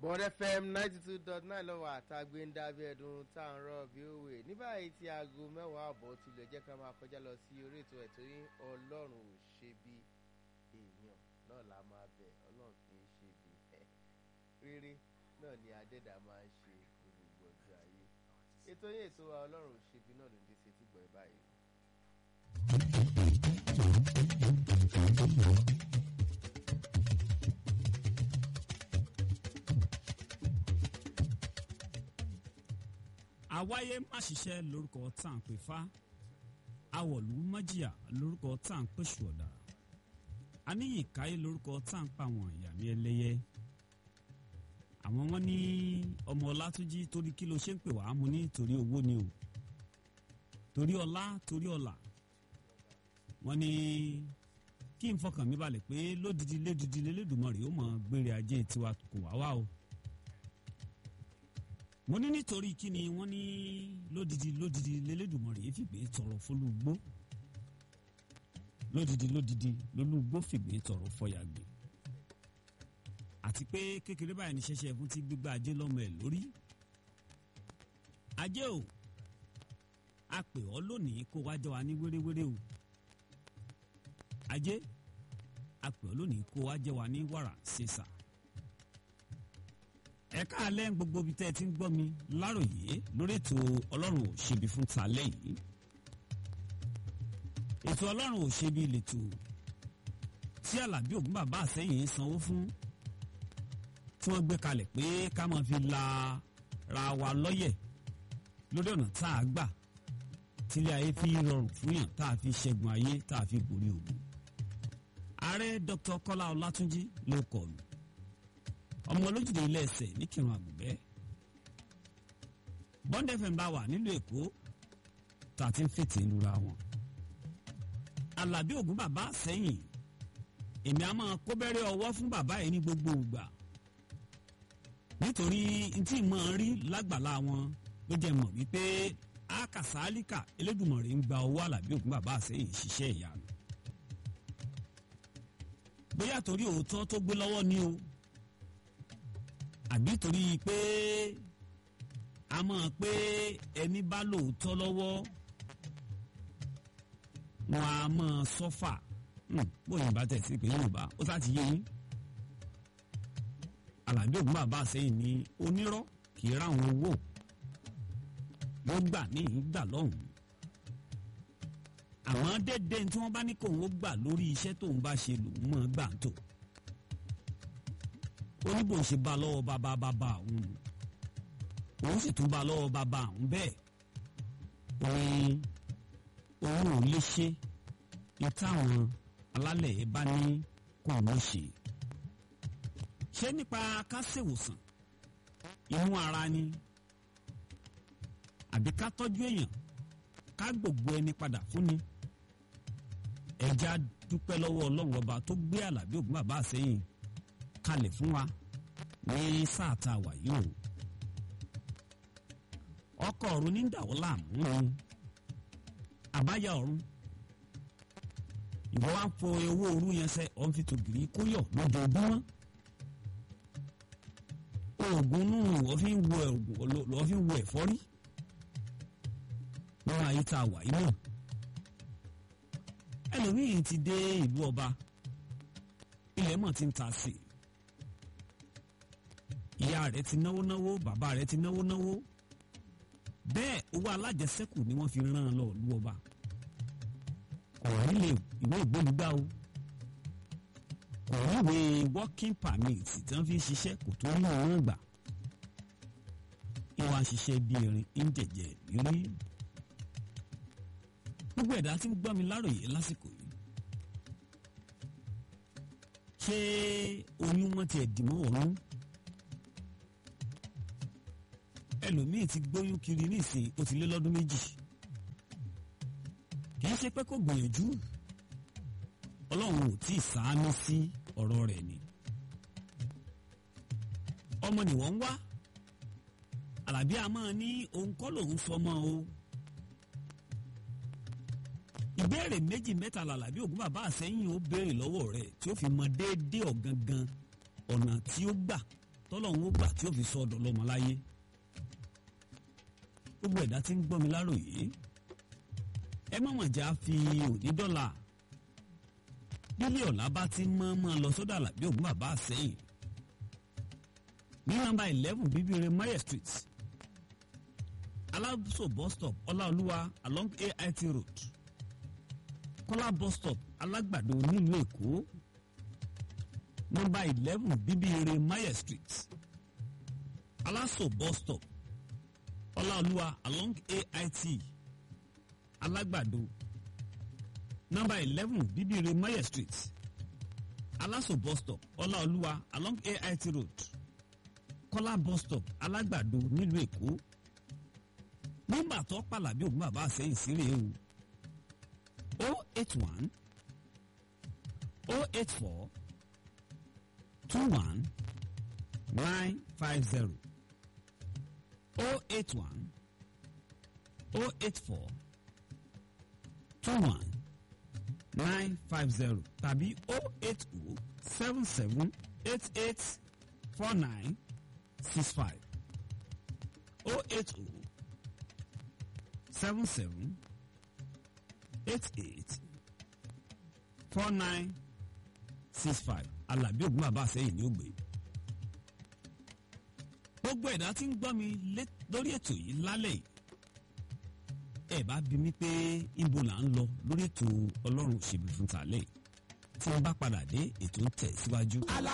bond fm ninety two dot nine lọ́wọ́ àtàgbé ń dábẹ́ ẹ̀dùn tá à ń rọ̀ bí òwe ní báyìí tí aago mẹ́wàá àbọ̀ tilẹ̀ jẹ́ ká máa kọjá lọ sí orí ètò ẹ̀ torí ọlọ́run ò ṣe bí èèyàn náà la máa bẹ̀ ọlọ́run kì í ṣe bí ẹ̀ rere náà ni adẹ́dà máa ń ṣe ní gbogbo ọjọ́ ayé ètò yẹn ètò wa ọlọ́run ò ṣe bí náà ló ń dé sí etí gbọ̀ ẹ́ báyìí. àwáyé má ṣiṣẹ́ lórúkọ tá à ń pè fá awọ̀lú májìyà lórúkọ tá à ń pèsè ọ̀dà aníyì káyé lórúkọ tá à ń pa àwọn ìyá mi ẹlẹ́yẹ àwọn wọn ní ọmọ ọlátúnjí torí kí ló ṣe ń pè wá mu ní torí owó ni o torí ọlá torí ọlà wọn ní kí n fọkàn mi balẹ̀ pé lódìdí lédìdí lélédùmarè ó mọ̀ gbére ajé tiwa kò wá wá o mo ní nítorí kí ni wọ́n ní lódìdí lódìdí lélédùmarè fìgbé tọrọ fọlùgbó lódìdí lódìdí lólùgbó fìgbé tọrọ fọyàgbé àti pé kékeré báyìí ní ṣẹṣẹ fún ti gbígbá ajé lọ́mọ ẹ̀ lórí ajé o a pè ọ́ lónìí kó wá jọ wa ní wéréwéré o ajé a pè ọ́ lónìí kó wá jẹ wa ní wàrà ṣèṣà ẹ káàlẹ́ gbogbo ibi tẹ́ ẹ ti ń gbọ́ mi láròyé lórí ètò ọlọ́run ò ṣebi fún talẹ́ yìí ètò ọlọ́run ò ṣebi lètò tí alábí ògún bàbá àsẹ́yìn ń sanwó fún tí wọ́n gbé kalẹ̀ pé ká máa fi la ra wa lọ́yẹ̀ lórí ọ̀nà tá a gbà tílé ayé fi rọrùn fún yàn tá a fi ṣẹ́gun ayé tá a fi borí ògùn ààrẹ dr kọ́lá ọlátúnjí ló kọ̀ mí ọmọ olójúde ilé ẹsẹ̀ ní kírun àgùnbẹ́ bond fm bá wà nílùú èkó tá a ti ń fètè lura wọn alábí ògún bàbá sẹ́yìn èmi a máa kó bẹ́rẹ́ ọwọ́ fún bàbá yìí ní gbogbo ìgbà nítorí ntí mọ̀ ń rí lágbàlá wọn ló jẹ́ mọ̀ wípé akàsálíkà elédùnmọ̀rẹ́ ń gba owó alábí ògún bàbá sẹ́yìn ṣiṣẹ́ ìyanu bóyá torí òótọ́ tó gbé lọ́wọ́ ni o àbí torí pé a mọ̀ pé ẹni bá lóòótọ́ lọ́wọ́ wọn a mọ̀ sọ́fà bóyá bá tẹ̀ sí pé yorùbá ó sá ti yé yín alábí ògún bàbá sẹ́yìn ní onírọ́ kì í ráwọn owó wọ́n gbà ní ìgbà lọ́hùn-ún àwọn dédé tí wọ́n bá ní kóun ó gbà lórí iṣẹ́ tóun bá ṣe lòun mọ̀ gbà ń tò oníbò ṣe bá lọ́wọ́ bàbá bàbá òun òun sì tún bá lọ́wọ́ bàbá òun bẹ́ẹ̀ òun òun ò lè ṣe ní táwọn alálẹ̀ ẹ̀ bá ní kó òun ṣe ṣé nípa ká ṣèwòsàn inú ara ni àbí ká tọ́jú èèyàn ká gbogbo ẹni padà fún ni ẹja dúpẹ́ lọ́wọ́ ọlọ́run ọba tó gbé àlàbí ògún bàbá àsẹ́yìn kalẹ̀ fún wa ní sáà tá a wà yìí o ọkọ̀ ọ̀run ní dàwọ́ láàmú ni àbáyá ọ̀run ìwọ wa ń fo owó òru yẹn sẹ ọ̀n fi tògìrì kóyọ̀ lójoojúmọ́ oògùn nù lọ́ọ́ fi ń wo lọ́ọ́ fi ń wo ẹ̀fọ́rí lọ́wọ́ ayé tá a wà yìí náà ẹlòmíì ti dé ìlú ọba ilẹ̀ mọ̀ ti ń ta sí i ìyá rẹ̀ ti náwó náwó bàbá rẹ̀ ti náwó náwó bẹ́ẹ̀ owó alájẹsẹ́kù ni wọ́n fi rán an lọ ìlú ọba ọ̀rọ̀ nílé ìwé ìgbólugbá o ọ̀rọ̀ ìwé working permit tí wọ́n fi ń ṣiṣẹ́ kò tó ní òun gbà ìwọ̀n àṣìṣe bíi erin ń jẹ̀jẹ̀ rírí gbogbo ẹ̀dá tí ń gbọ́ mi láròyé lásìkò yìí ṣé oyún wọn ti ẹ̀dìmọ́ ọ̀run ẹlòmíì ti gbóyún kiri nísìnyí ó ti lé lọ́dún méjì kì í ṣe pé kò gbìyànjú ọlọ́run ò tí ì sáánú sí ọ̀rọ̀ rẹ̀ ni ọmọ ni wọ́n ń wá àlàbí a máa ní òun kọ́ lòun sọmọ o ìbéèrè méjì mẹ́ta làlàbí ògún bàbá àsẹ́yìn ó béèrè lọ́wọ́ rẹ̀ tí ó fi mọ déédéé ọ̀gangan ọ̀nà tí ó gbà tọ́lọ́hún ó gbà tí ó fi sọ ọ̀dọ̀ lọ́mọ láyé gbogbo ẹ̀dá tí ń gbọ́ mi láròyé ẹ má mà já fi òní dọ́là bílí ọ̀la bá ti mọ́ mọ́ lọ sódà làbí ògùn bàbá àsẹ́yìn ní nọ́mbà eleven bíbíire mayer street alábùsọ̀ bus stop ọláolúwa along ait road kọ́lá bus stop alágbàdo nílùú èkó nọ́mbà eleven bíbíire mayer street aláṣọ bus stop ọláolúwa along ait alágbàdo nọ́mbà eleven bíbíire mayer street aláṣọ bus stop ọláolúwa along ait road kọ́lá bus stop alágbàdo nílùú èkó nọ́mbà tó pàlàbí ògùn bàbá àsẹ́yìn sílẹ̀ o o eight one o eight four two one nine five zero o eight one o eight four two one nine five zero tàbí o eight o seven seven eight eight four nine six five o eight o seven seven eight eight four nine six five alábí ògùn bàbá àsẹ́yìn ní ògbé gbogbo ẹ̀dá tí ń gbọ́ mi lórí ètò yìí lálẹ́ yìí ẹ bá bi mí pé ibo là ń lọ lórí ètò ọlọ́run òṣèlú fún tàlẹ́ tí wọ́n bá padà dé ètò ń tẹ̀ síwájú.